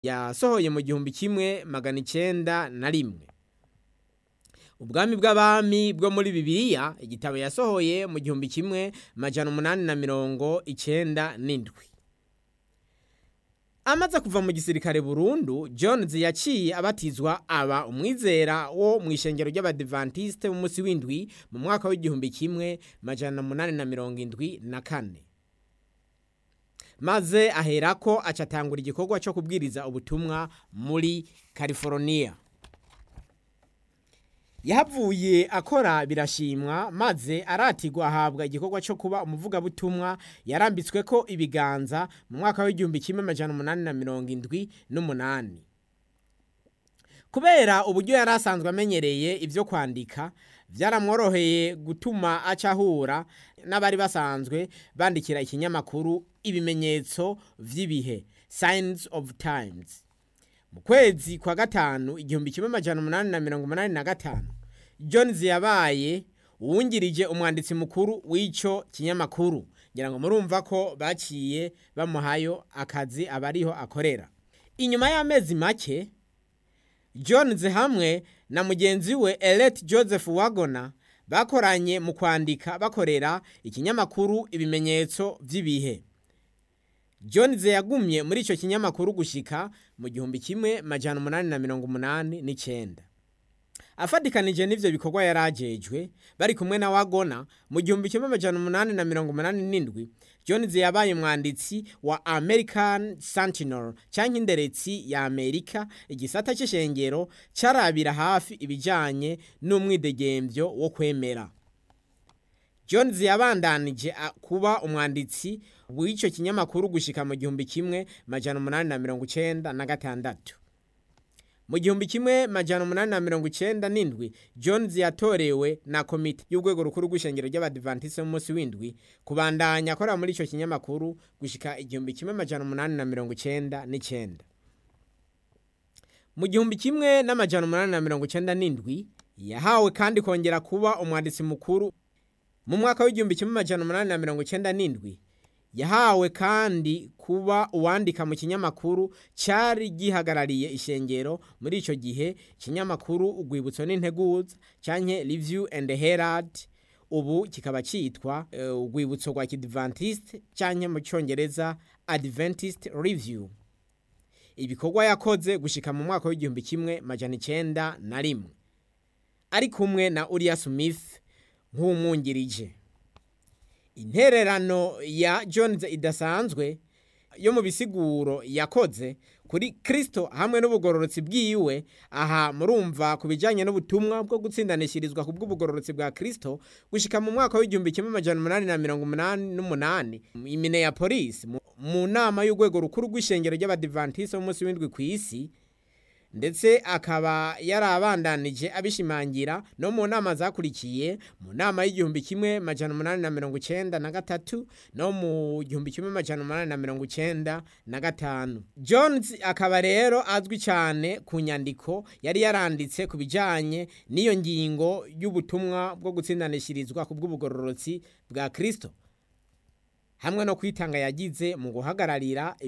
yasohoye mu gihumbi kimwe magana icenda na rimwe ubwami bw'abami bwo muri bibiliya igitabo yasohoye mu gihumbi kimwe majana umunani na mirongo icenda n'indwi amaze kuva mu gisirikare burundu jones yaciye abatizwa aba umwizera wo mu ishengero ry'abadivantisite b'umunsi w'indwi mu mwaka w'igihumbi kimwe majana umunani na mirongo indwi na kane maze aherako acatangura igikorwa cyo kubwiriza ubutumwa muri california yahavuye akora birashimwa maze aratigwa ahabwa igikorwa cyo kuba umuvugabutumwa yarambitswe ko ibiganza mu mwaka w'igihumbi kimwe amajana umunani na mirongo indwi n'umunani kubera uburyo yari asanzwe amenyereye ibyo kwandika byaramworoheye gutuma aca ahura n'abari basanzwe bandikira ikinyamakuru ibimenyetso vy'ibihe signs of times mu kwezi kwa gatanu igihumbi kimwe amajana umunani na mirongo umunani na gatanu jones yabaye uwungirije umwanditsi mukuru w'ico kinyamakuru ngira ngo murumva ko baciye bamuhayo akazi aba ariho akorera inyuma y'amezi make jones hamwe na mugenzi we elet joseph wagona bakoranye mu kwandika bakorera ikinyamakuru ibimenyetso vy'ibihe jones yagumye muri ico kinyamakuru gushika mu gihumbi kimwe majana umunani na mirongo umunani n'icenda afatikanije n'ivyo bikorwa yari ajejwe bari kumwe na wagona mu gihumbi kimwe amajana umunani na mirongo umunani n'indwi jones yabaye umwanditsi wa american sentinel canke inderetsi ya amerika igisata c'ishengero carabira hafi ibijanye n'umwidegemvyo wo kwemera jones yabandanije kuba umwanditsi w'ico kinyamakuru gushika mu gihumbi kimwe majana umunani na mirongo icenda na gatandatu mu gihumbi kimwe majana umunani na mirongo icenda n'indwi jones yatorewe na komite y'urwego rukuru rw'ishengero ry'abadivantisi b'umunsi w'indwi kubandanya akorera muri ico kinyamakuru gushika igihumbi kimwe majana umunani na mirongo icenda n'icenda mu gihumbi kimwe n'amajana umunani na mirongo icenda n'indwi yahawe kandi kongera kuba umwanditsi mukuru mu mwaka w'igihumbi kimwe amajana umunani na mirongo icenda n'indwi yahawe kandi kuba uwandika mu kinyamakuru cyari gihagarariye ishengero muri icyo gihe ikinyamakuru urwibutso n'integuza cyanke review and herald ubu kikaba cyitwa urwibutso rwa kidventist cyanke mu cyongereza adventist review ibikorwa yakoze gushika mu mwaka w'igihumbi kimwe majana icenda na rimwe ari kumwe na uriya smith nk'umwungirije intererano ya jones idasanzwe yo mu bisiguro yakoze kuri kirisito hamwe n'ubugororotsi bwiwe aha murumva ku bijyanye n'ubutumwa bwo gutsindanishirizwa ku bw'ubugororotsi bwa kirisito gushyika mu mwaka w'igihumbi kimwe amajana umunani na mirongo umunani n'umunani imine ya polisi mu nama y'urwego rukuru rw'ishengero ry'abadivantisi b'umunsi w'indwi ku isi ndetse akaba yarabandanije abishimangira no mu nama zakurikiye mu nama y'igihumbi kimwe majana umunani na mirongo icenda na gatatu no mu gihumbi kimwe majana umunani na mirongo icenda na gatanu jones akaba rero azwi cyane ku nyandiko yari yaranditse ku bijanye n'iyo ngingo y'ubutumwa bwo gutsindanishirizwa ku bw'ubugororotsi bwa kristo hamwe no kwitanga yagize mu guhagararira